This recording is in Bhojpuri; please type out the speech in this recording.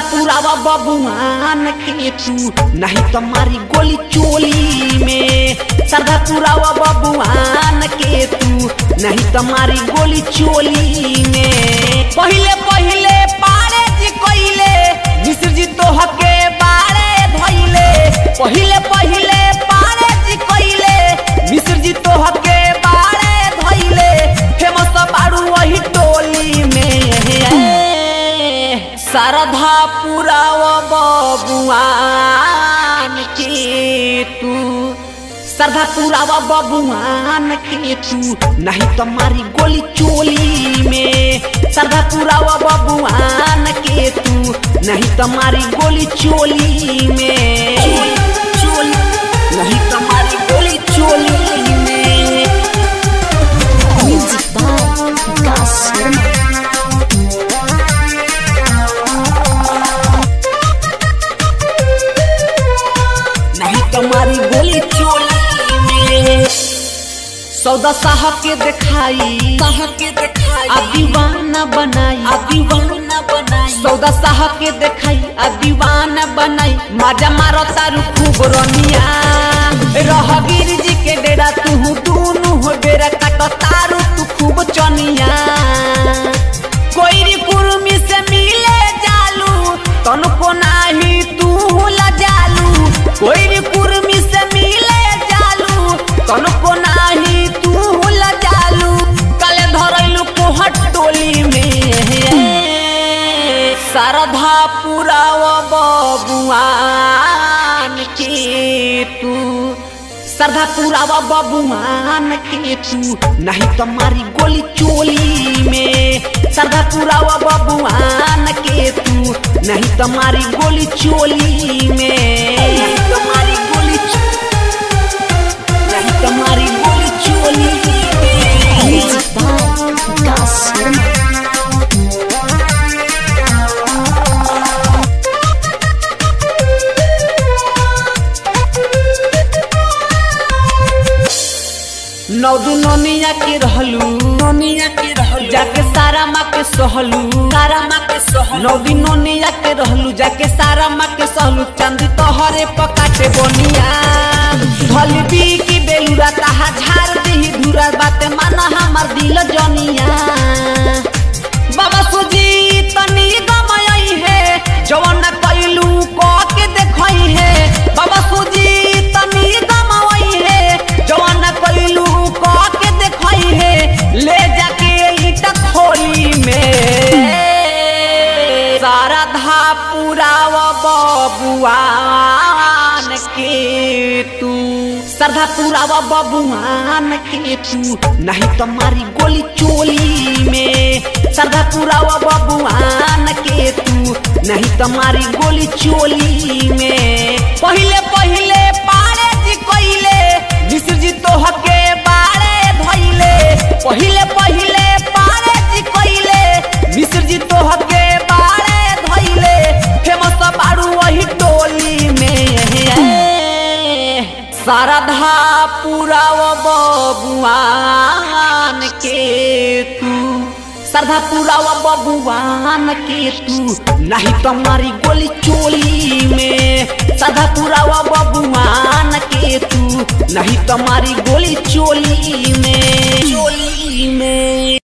पुरावा बबुआन के तू नहीं तुम्हारी गोली चोली में सरधा पुरावा बबुआन के तू नहीं तुम्हारी गोली चोली में पहिले पहिले पारे जी कोइले मिश्र जी तो हके बारे धइले पहिले पहिले पारे जी कोइले मिश्र जी तो हके बारे धइले फेमस बाड़ू वही टोली में सरधा पुराव बबुआन के तू सरधा पुरावा बबुआन के तू नहीं तुम्हारी गोली चोली में सरधा पुरावा बबुआन के तू नहीं तुम्हारी गोली चोली में चोली नहीं तुम्हारी गोली चोली में Music by Gas Soma. नहीं तुम्हारी गोली चोली में सौदा साहब के दिखाई साहब के दिखाई आ दीवाना बनाई आ दीवाना बनाई सौदा साहब के दिखाई आ दीवाना बनाई माजा मारो तारू खूब रनिया रहगीर जी के डेरा तू दूनु हो बेरा काटो तारू तू खूब चनिया कोई कुर्मी से मिले जालू तनको नाही तू ला जालू कोई कुर्मी से मिले जालू तनको नाही तू ला जालू कले धरैलू कोहट टोली में सरधा पुराव बबुआन के तू सरधा पुरावा बबुआन के तू नहीं तुम्हारी गोली चोली में सरधा पुरावा बबुआन के तू नहीं तुम्हारी गोली चोली में नहीं तुम्हारी गोली चो- नहीं तुम्हारी गोली चोली में Music by Gas Soma. नौ दिन नोनिया के रहलू नोनिया के रहलू जाके सारा माँ के सहलू सारा माँ के सहलू नौ दिन नोनिया के रहलू जाके सारा माँ के सहलू चांदी तोहरे पकाटे बोनिया धली बी की बेलुरा ताहा झाड़ दही धुरा बाते माना हमार दिल जनिया बाबा सुजी तनी गमयई है जवन कैलू क के देखई है बाबा सुजी तनी गमयई है जवन कैलू क के देखई है ले जाके ईटा खोली में सारा धा पुराव बबुआन के तू सरधा पुरावा बबुआन के तू नहीं तुम्हारी गोली चोली में सरधा पुरावा बबुआन के तू नहीं तुम्हारी गोली चोली में पहिले पहिले पारे जी कोइले मिश्र जी तो हके बारे धइले पहिले पहिले पारे जी कोइले मिश्र जी तो हके बारे धइले फेमस बाड़ू वही टोली में शारदा पुराव बबुआन के तू श्रद्धा पुराव बबुआन के तू नहीं तुम्हारी गोली चोली में श्रद्धा पुराव बबुआन के तू नहीं तुम्हारी गोली चोली में चोली में